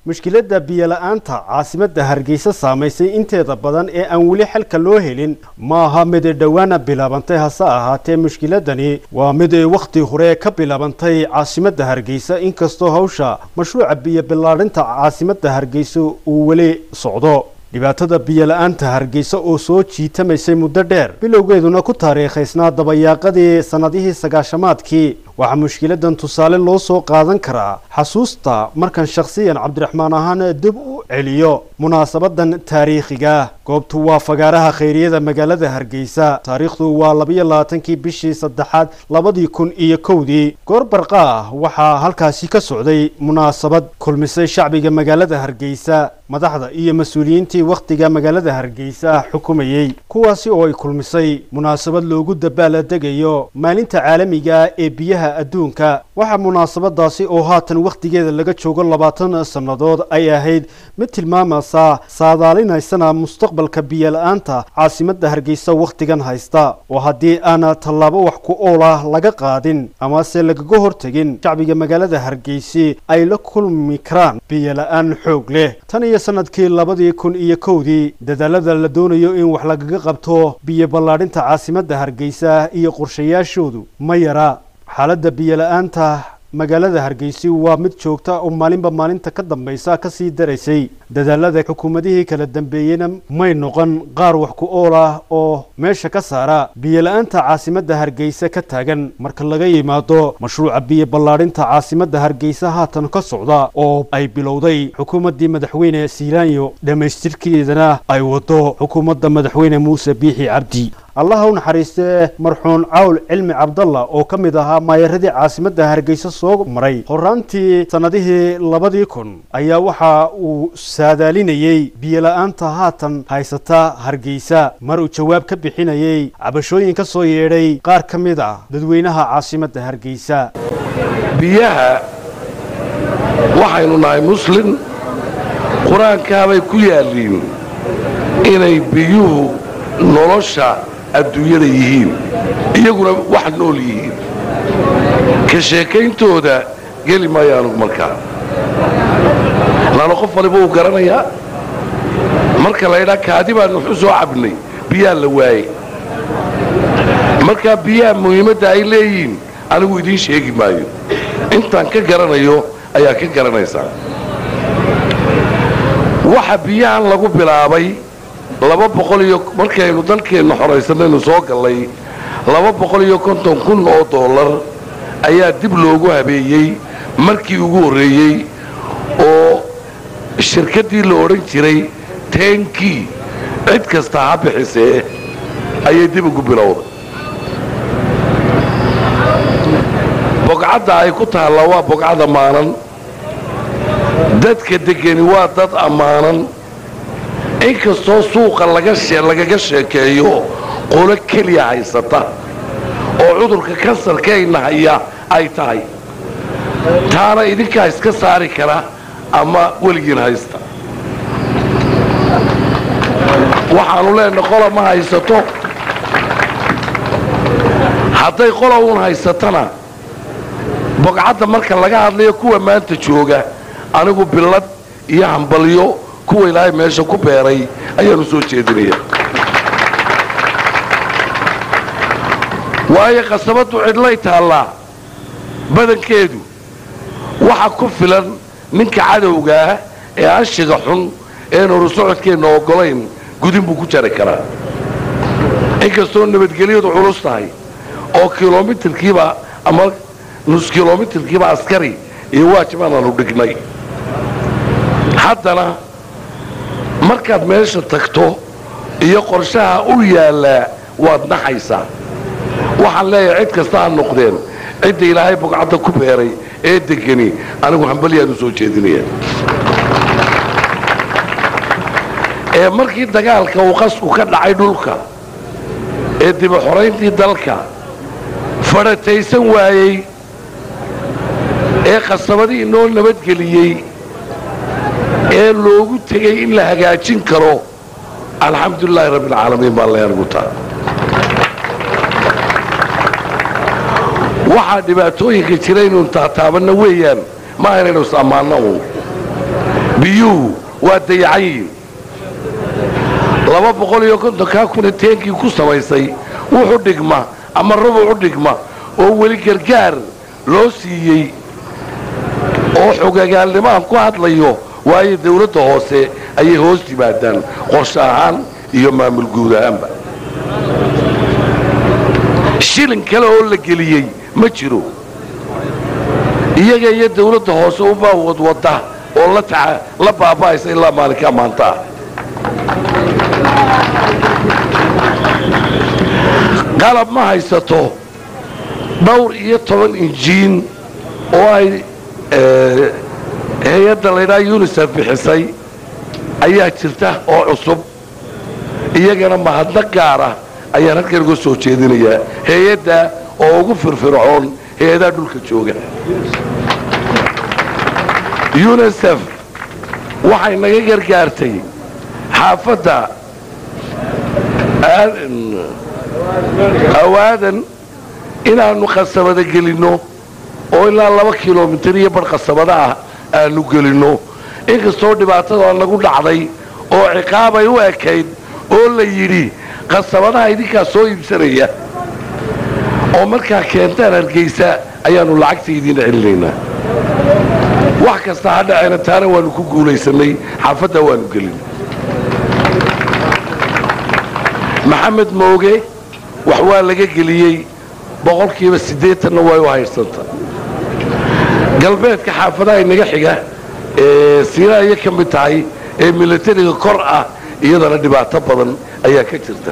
mushkiladda biyola-aanta caasimadda hargeysa saamaysay inteeda badan ee aan weli xalka loo helin ma aha mid dhowaana bilaabantay hase ahaatee mushkiladani waa mid wakhti hore ka bilaabantay caasimadda hargeysa inkastoo hawsha mashruuca biyo bilaadhinta caasimadda hargeysa uu weli socdo dhibaatada biyola-aanta hargeysa oo soo jiitamaysay muddo dheer bilowgeeduna ku taariikhaysnaa dabayaaqadii sannadihii sagaashamaadkii waxaa mushkiladan tusaale loo soo qaadan karaa xasuusta markan shakhsiyan cabdiraxmaan ahaan dib u celiyo munaasabadan taariikhiga goobtu waa fagaaraha khayriyada magaalada hargeysa taariikhdu waa labayo labaatankii bishii saddexaad labadii kun iyo kowdii goor barqa ah waxaa halkaasi ka socday munaasabad kulmisay shacbiga magaalada hargeysa madaxda iyo mas-uuliyiintii wakhtiga magaalada hargeysa xukumayey kuwaasi oo ay kulmisay munaasabad loogu dabbaaladegayo maalinta caalamiga ee biyaha adduunka waxaa munaasabadaasi oo haatan wakhtigeeda laga joogo labaatan sannadood ay ahayd mid tilmaamaysa saadaalinaysana mustaqbalka biyola-aanta caasimadda hargeysa wakhtigan haysta oo haddii aan tallaabo wax ku ool ah laga qaadin amase lagaga hortegin shacbiga magaalada hargeysi ay la kulmi karaan biyola-aan xoog leh tan iyo sanadkii labadii kun iyo kowdii dadaalada la doonayo in wax lagaga qabto biyo ballaadhinta caasimadda hargeysa iyo qorshayaashoodu ma yara xaaladda biyola-aanta magaalada hargeysi waa mid joogta oo maalinba maalinta ka dambaysa ka sii daraysay dadaalada xukuumadihii kala dambeeyeyna may noqon qaar wax ku ool ah oo meesha ka saara biyola-aanta caasimadda hargeysa ka taagan marka laga yimaado mashruuca biyo ballaadhinta caasimadda hargeysa haatan ka socda oo ay bilowday xukuumaddii madaxweyne siilaanyo dhammaystirkeedana ay wado xukuumadda madaxweyne muuse biixi cabdi allaha u naxariistee marxuun cawl cilmi cabdalla oo ka mid ahaa maayaradii caasimadda hargeysa soo maray horaantii sannadihii labadii kun ayaa waxa uu saadaalinayey biyola-aanta haatan haysata hargeysa mar uu jawaab ka bixinayey cabashooyin ka soo yeedhay qaar ka mid ah dadweynaha caasimadda hargeysa biyaha waxaynu nahay muslin qur-aankaabay ku yaalliin inay biyuhu nolosha adduunyada yihiin iyaguna wax nool yihiin ka sheekayntooda geli maayo anugu markaa laana qof waliba uu garanayaa marka laydhaa kaadi baanu waxu soo cabnay biyaa la waaye markaa biyaha muhiimadda ay leeyihiin anigu idiin sheegi maayo intaan ka garanayo ayaa ka garanaysaa waxa biyahan lagu bilaabay laba boqol iyo markaynu dalkeenna xoraysanaynu soo gallay laba boqol iyo konton kun oo dollar ayaa dib loogu habeeyey markii ugu horreeyey oo shirkaddii la odhan jiray teenkii cid kasta ha bixisee ayay dib ugu bilowday bogcadda ay ku taalla waa bogcad ammaanan dadka deggani waa dad ammaanan inkastoo suuqa lagaga sheekeeyo qolo keliya haysata oo cudurka kansarkayna haya ay tahay taana idinkaa iska saari kara ama weligiin haysta waxaannu leenahay qola ma haysato hadday qola uun haysatana bogcadda marka laga hadlayo kuwa maanta jooga anigu billad iyo hambalyo kuwa ilaahay meesha ku beeray ayaanu soo jeedinaya waayo qasabaddu cidlay taallaa badankeedu waxa ku filan ninka cadowgaah ee anshiga xun een horu socodkeenna oggolayn gudin buu ku jari karaa inkastoo nabadgelyadu culus tahay oo kilomitirkiiba ama nus kilomitirkiiba askari iyo waajibaan aanu dhignay haddana markaad meesha tagto iyo qorshaha u yaallaa waad naxaysaa waxaan leeyahay cid kasta ha noqdeen cidda ilaahay bogcadda ku beeray ee degani anigu hambalyaanu soo jeedinaya ee markii dagaalka uu qasku ka dhacay dhulka ee diba xorayntii dalka fadhataysan waayey ee qasabadii inoo nabadgeliyey ee loogu tegay in la hagaajin karo alxamdulilaahi rabbialcaalamiin baan leeyanugu taa waxaa dhibaatooyinka jira inuu taataabanna weeyaan maaha inaynu is ammaanno uun biyuhu waa dayacan yihiin laba boqol iyo kontonkaa kuna teenkii ku samaysay wuxu dhigma ama rubuc u dhigma oo weli gargaar loo siiyey oo xogagaalnimo aan ku hadlayo waayo dawladda hoose ayay hoos yimaadaan qorshe ahaan iyo maamul guud ahaanba shilin kale oo la geliyey ma jiro iyaga iyo dawladda hoose ubaa wadwadda oo la taca la baaba'aysa ilaa maalinkaa maanta ah qalab ma haysato dhowr iyo toban injiin oo ay hay-adda laydhaha unisef bixisay ayaa jirta oo cusub iyagana mahadna gaara ayaan halkan uga soo jeedinayaa hay-adda oo ugu firfircoon hay-adaha dhulka jooga unisef waxay naga gargaartay xaafadda awaadan inaannu qasabada gelinno oo ilaa laba kilomitir iyo bar qasabada ah aanu gelinno inkastoo dhibaatada nagu dhacday oo ciqaabay u ekayd oo la yidhi qasabadaha idinkaa soo iibsanaya oo markaa keentaan hargaysa ayaannu lacagta idiin celinaynaa wax kasta ha dhaceena taana waannu ku guulaysannay xaafaddaa waannu gelin maxamed mooge wax waa laga geliyey boqolkiiba siddeetanna way u haydhsanta galbeedka xaafadaha inaga xiga ee siina ayay ka mid tahay ee milatariga kor ah iyadana dhibaato badan ayaa ka jirta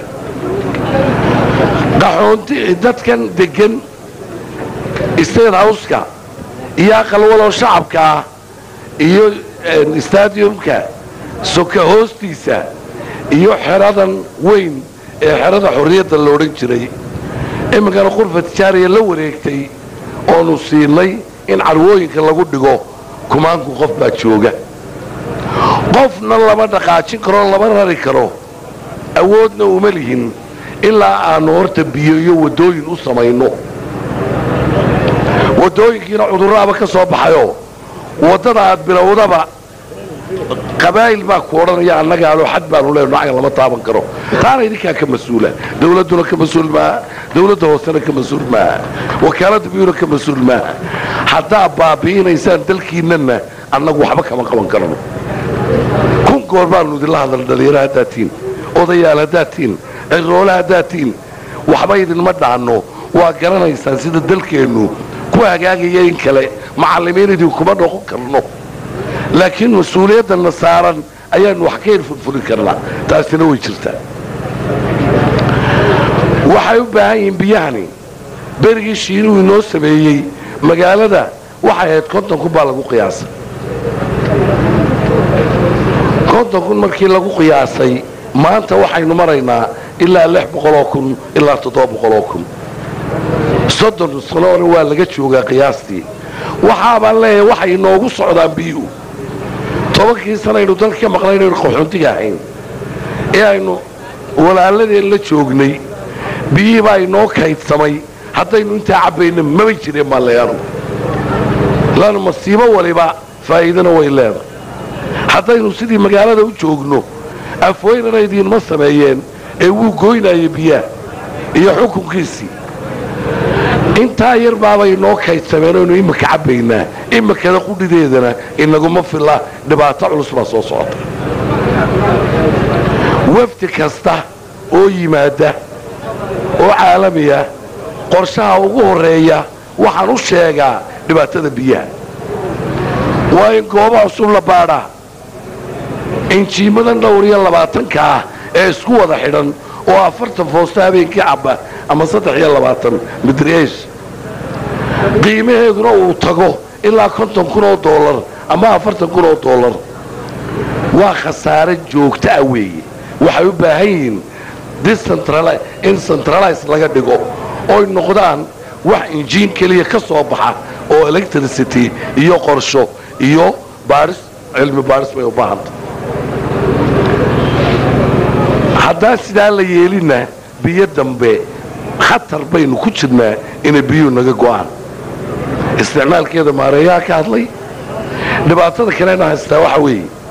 qaxoonti dadkan deggan state howska iyo aqalwaloo shacabka ah iyo stadiumka soka hoostiisa iyo xeradan weyn ee xerada xorriyadda la odhan jiray iminkana qurfa tijaariya la wareegtay oonu siinay in carwooyinka lagu dhigo kumaanku qof baa jooga qofna lama dhaqaajin karo lama rari karo awoodna uma lihin ilaa aanu horta biyo iyo waddooyin u samayno waddooyinkiina cudurraaba ka soo baxayoo waddada aad bilowdaba qabaa'il baa ku odhanaya annagaalo xad baanu leenno cagan lama taaban karo taana idinkaa ka mas-uula dawladduna ka mas-uul maaha dawladda hoosena ka mas-uul maaha wakaaladda biyuna ka mas-uul maaha haddaa baabi'inaysaan dalkiinnana annagu waxba kama qaban karano kun goor baanu idinla hadal dhalinyaro haddaad tihin odayaal haddaad tihin ciroole haddaad tihin waxba idinma dhaanno waa garanaysaan sida dalkeennu ku hagaagaya in kale macallimiin idinkuma noqon karno laakiin mas-uuliyaddanna saaran ayaannu wax ka hirfurfuri karnaa taasina way jirtaa waxay u baahan yihiin biyahani berigii shiinuhu inoo sameeyey magaalada waxay ahayd konton kun baa lagu qiyaasay konton kun markii lagu qiyaasay maanta waxaynu maraynaa ilaa lix boqoloo kun ilaa toddoba boqoloo kun soddon sanoona waa laga joogaa qiyaastii waxaabaan leeyahay waxay inoogu socdaan biyuhu tobankii sanaynu dalka ka maqnaynaynu qaxoontiga ahayn ee aynu walaaladeen la joognay biyihii baa inoo kaydsamay haddaynu intaa cabbayna maba jireen baan leeyaanu laannu masiibo waliba faa'iidana way leedahay haddaynu sidii magaalada u joogno afweynana idiinma sameeyeen ee wuu goynaya biyaha iyo xukunkiisii intaa yar baabay inoo kaydsameen oynu imika cabbaynaa imikada qudhideedana inaguma filla dhibaato culus baa soo socota wafdi kasta oo yimaada oo caalamiya qorshaha ugu horreeya waxaan u sheegaa dhibaatada biyaha waa in gooba cusub la baadhaa injiimadan dhowr iyo labaatanka ah ee isku wada xidhan oo afartan foosta habeenkii cabba ama saddex iyo labaatan midreesh qiimaheeduna uu tago ilaa konton kun oo doolar ama afartan kun oo doolar waa khasaare joogto ah weeye waxay u baahan yihiin in centralize laga dhigo oy noqdaan wax injiin keliya ka soo baxa oo electricity iyo qorsho iyo baaris cilmi baaris bay u baahanta haddaan sidaa la yeelinna biyo dambe khatar baynu ku jirnaa inay biyuhu naga go'aan isticmaalkeeda maareeyaha ka hadlay dhibaatada kalena haystaa waxa weeye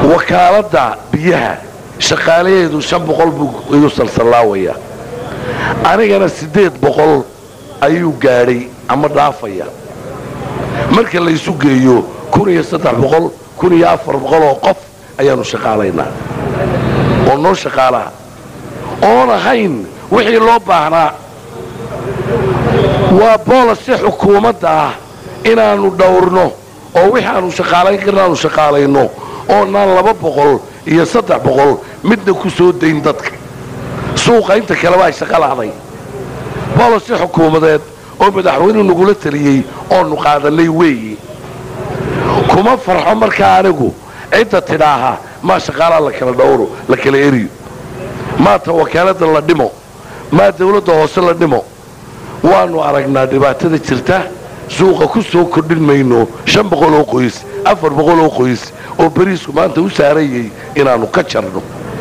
wakaaladda biyaha shaqaalaheedu shan boqol buu igu salsallaawaya anigana siddeed boqol ayuu gaadhay ama dhaafaya marka laysu geeyo kun iyo saddex boqol kun iyo afar boqol oo qof ayaannu shaqaalaynaa oo noo shaqaalaha oon ahayn wixii loo baahnaa waa boolasi xukuumadda ah inaannu dhowrno oo wixii aanu shaqaalayn karna aanu shaqaalayno oonaan laba boqol iyo saddex boqol midna ku soo dayn dadka suuqa inta kaleba ay shaqa la'day boolasi xukuumadeed oo madaxweynuhu nagula taliyey oonu qaadannay weeyi kuma farxo markaa anigu cidda tidhaaha maa shaqaalaa la kala dhowro la kala eriyo maata wakaaladda la dhimo maa dawladda hoose la dhimo waannu aragnaa dhibaatada jirta suuqa ku soo kordhin mayno shan boqol oo qoys afar boqol oo qoys oo beriisku maanta u saarayay inaannu ka jarno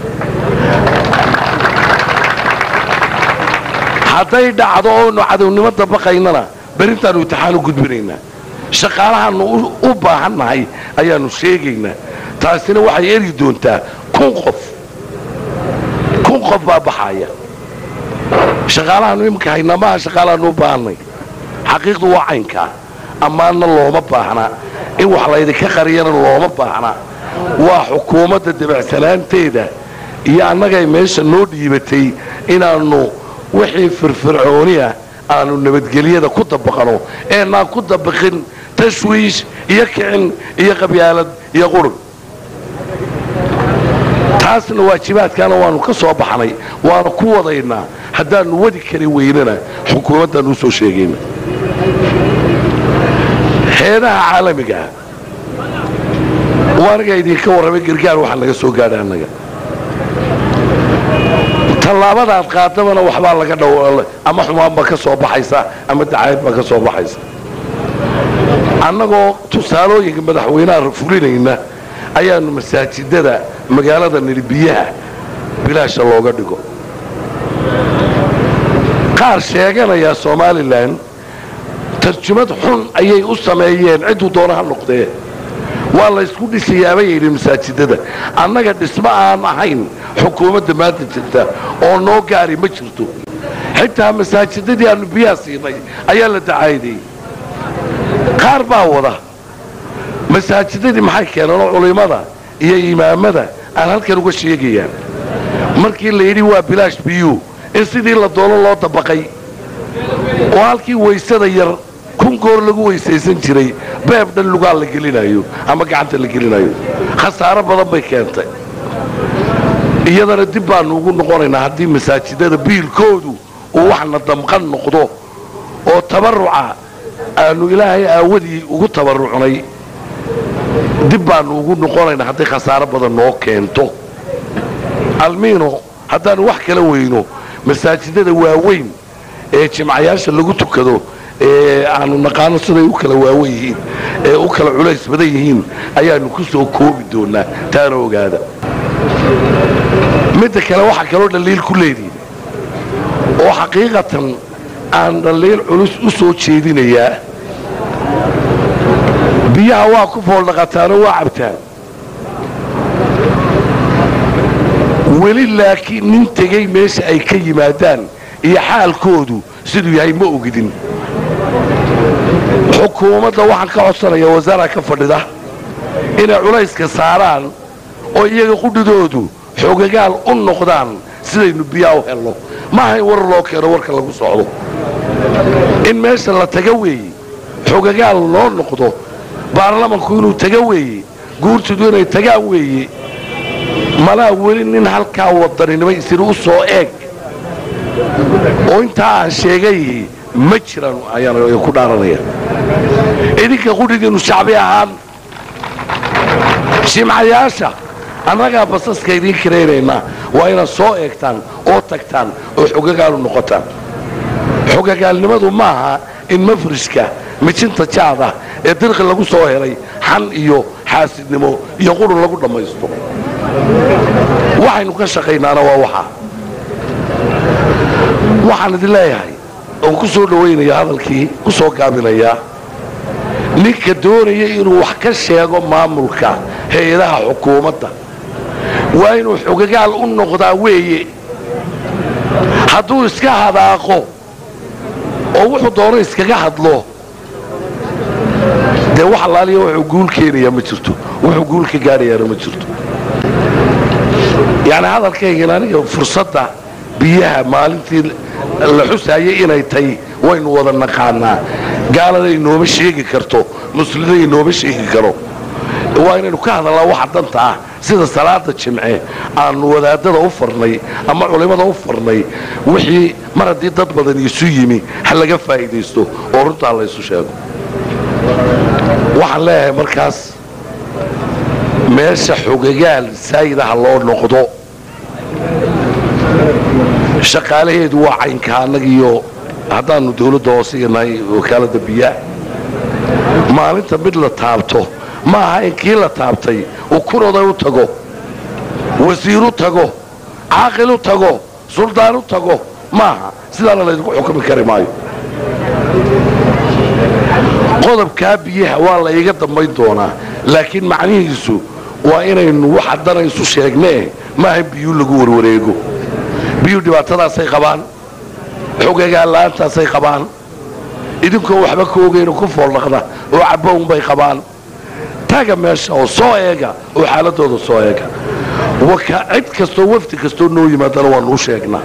hadday dhacdo oonu cadownimo dabaqaynana berintaannu imtixaan u gudbinaynaa shaqaalahaannu u baahannahay ayaannu sheegaynaa taasina waxay eri doontaa kun qof kun qof baa baxaaya shaqaalahaannu iminka haynaa maaha shaqaalahaannu u baahannay xaqiiqdu waa caynkaa ammaanna looma baahna in wax laydinka qariyana looma baahna waa xukuumadda dabacsanaanteeda iyo annagay meesha noo dhiibatay inaannu wixii firfircooniya aanu nabadgelyada ku dabaqano eenaan ku dabaqin tashwiish iyo kicin iyo qabyaalad iyo qurun taasna waajibaadkaana waannu ka soo baxnay waanu ku wadaynaa haddaannu wadi kari weynana xukuumaddaannu u soo sheegayna heedaha caalamigaa waa aniga idinka warramay gargaar waxaa naga soo gaadhay annaga tallaabadaad qaadabana waxbaa laga dhow ama xumaan baa ka soo baxaysa ama dacayad baa ka soo baxaysa annagoo tusaalooyinka madaxweynaha fulinayna ayaannu masaajidada magaalada nidhi biyaha bilaasha looga dhigo qaar sheeganaya somalilan tarjumad xun ayay u sameeyeen cidduu doona ha noqdee waa laysku dhisayaabay yidhi masaajidada annaga dhismo aan ahayn xukuumadda maanta jirta oo noo gaari ma jirto xitaa masaajidadii aannu biyaha siinay ayaa la dacaydayy qaar baa wada masaajidadii maxay keeneen oo culimmada iyo imaamada aan halkan uga sheegayaan markii la yidhi waa bilaash biyuu in sidii la doono loo dabaqay oo halkii waysada yar kun goor lagu weysaysan jiray beeb dhan lugaa la gelinayo ama gacanta la gelinayo khasaaro badan bay keentay iyadana dib baannu ugu noqonaynaa haddii masaajidada biilkoodu uu waxna damqan noqdo oo tabarruca aannu ilaahay aawadii ugu tabarrucnay dib baannu ugu noqonaynaa hadday khasaaro badan noo keento almiino haddaannu wax kala weyno masaajidada waaweyn ee jimcayaasha lagu tukado ee aanu naqaano siday u kala waawen yihiin ee u kala culays badan yihiin ayaannu ku soo koobi doonnaa taana ogaada midda kale waxaa kaloo dhaliil ku leedihin oo xaqiiqatan aan dhaliil culus u soo jeedinayaa biyaha waa ku fooldhaqataanoo waa cabtaan weli laakiin nin tegey meesha ay ka yimaadaan iyo xaalkoodu siduu yahay ma ogidin xukuumadda waxaan ka codsanaya wasaara ka fadhida inay culayska saaraan oo iyaga qudhidoodu xogagaal u noqdaan sidaynu biyaa u helno maaha in war loo keeno warka lagu socdo in meesha la taga weeye xogagaal loo noqdo baarlamanku inuu taga weeye guurtidu inay tagaan weeye malaa weli nin halkaa wadaninimo isiri u soo eeg oo intaa aan sheegay ma jiraan ayaan ku dhaaranaya idinka qudhidiinnu shacbi ahaan jimcayaasha annagaa basaska idiin karaynaynaa waa inaad soo eegtaan oo tagtaan oo xogagaalu noqotaan xogagaalnimadu maaha in mafrishka mijinta jaada ee dirqi lagu soo helay xan iyo xaasidnimo iyo qurun lagu dhammaysto waxaynu ka shaqaynaana waa waxaa waxaan idin leeyahay oon ku soo dhowaynaya hadalkii ku soo gaabinayaa ninka doonaya inuu wax ka sheego maamulka hay-adaha xukuumadda waa inuu xogagaal u noqdaa weeye hadduu iska hadaaqo oo wuxuu doono iskaga hadlo dee wax allaaliya wuxuu guul keenayaa ma jirto wuxuu guul ka gaadhayaana ma jirto yacni hadalkaygan aniga fursadda biyaha maalintii la xusaayay inay tay waynu wada naqaanaa gaalada inooma sheegi karto muslimiinta inooma sheegi karo waa inaynu ka hadalnaa waxa danta ah sida salaada jimce aanu wadaadada u farnay ama culimmada u farnay wixii mar haddii dad badan isu yimi ha laga faa'iidaysto oo runtaa laysu sheego waxaan leeyahay markaas meesha xogagaal saayidaha loo noqdo shaqaalaheedu waa caynka annagiiyo haddaannu dawladda hoose iyo nahay wakaaladda biyaha maalinta mid la taabto ma aha in kii la taabtay uu kunoday u tago wasiir u tago caaqil u tago suldaan u tago maaha sidaana laydinku xukumi kari maayo qodobkaa biyaha waa la iga dambayn doonaa laakiin macnihiisu waa inaynu wax haddana isu sheegnee maaha in biyuu lagu warwareego biyuu dhibaatadaasay qabaan xogagaanla'aantaasay qabaan idinkoo waxba ka ogayno ku fooldhaqda oo cabba unbay qabaan taga meesha oo soo eega oo xaaladooda soo eega cid kastoo wafdi kastoo noo yimaadana waanuu sheegnaa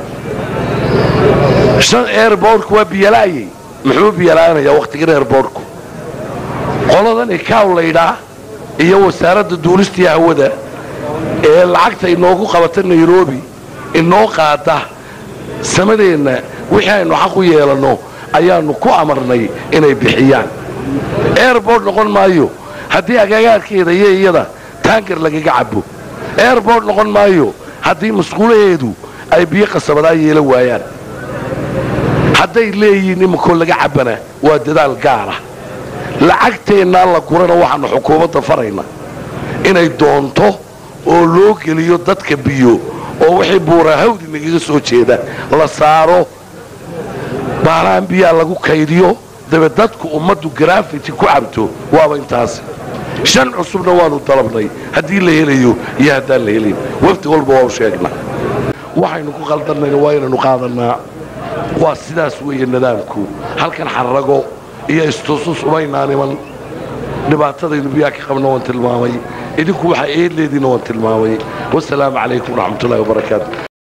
shan airbortku waa biyalaayey muxuu biyalaanayaa wakhtigan airbortku qoladan ikaw laydhaa iyo wasaaradda duulistii hawada ee lacagta inoogu qabata nairobi inoo qaada samadeenna wixii aynu xaq u yeelanno ayaannu ku amarnay inay bixiyaan airbort noqon maayo haddii agagaarkeeda iyo iyada taangar lagaga cabo airbort noqon maayo haddii masquulaheedu ay biyo qasabadaa yeela waayaan hadday leeyihiin imankoo laga cabbana waa dadaal gaara lacagteennaa la gurana waxaannu xukuumadda farayna inay doonto oo loo geliyo dadka biyo oo wixii buuraa hawdi nagaga soo jeeda la saaro baalahan biyaa lagu kaydiyo dabe dadku ummaddu grafiti ku cabto waaba intaasi shan cusubna waannu dalabnay haddii la helayo iyo haddaan la helayn wafdi walba waa u sheegnaa waxaynu ku qaldannayna waa inaynu qaadannaa waa sidaas weeye nidaamku halkan xarrago iyo istusus umaynaan iman dhibaatadaynu biyaa ka qabna waan tilmaamay idinku waxaa eedleediina waan tilmaamay wasalaamu calaykum waraxmatullahi wabarakaatu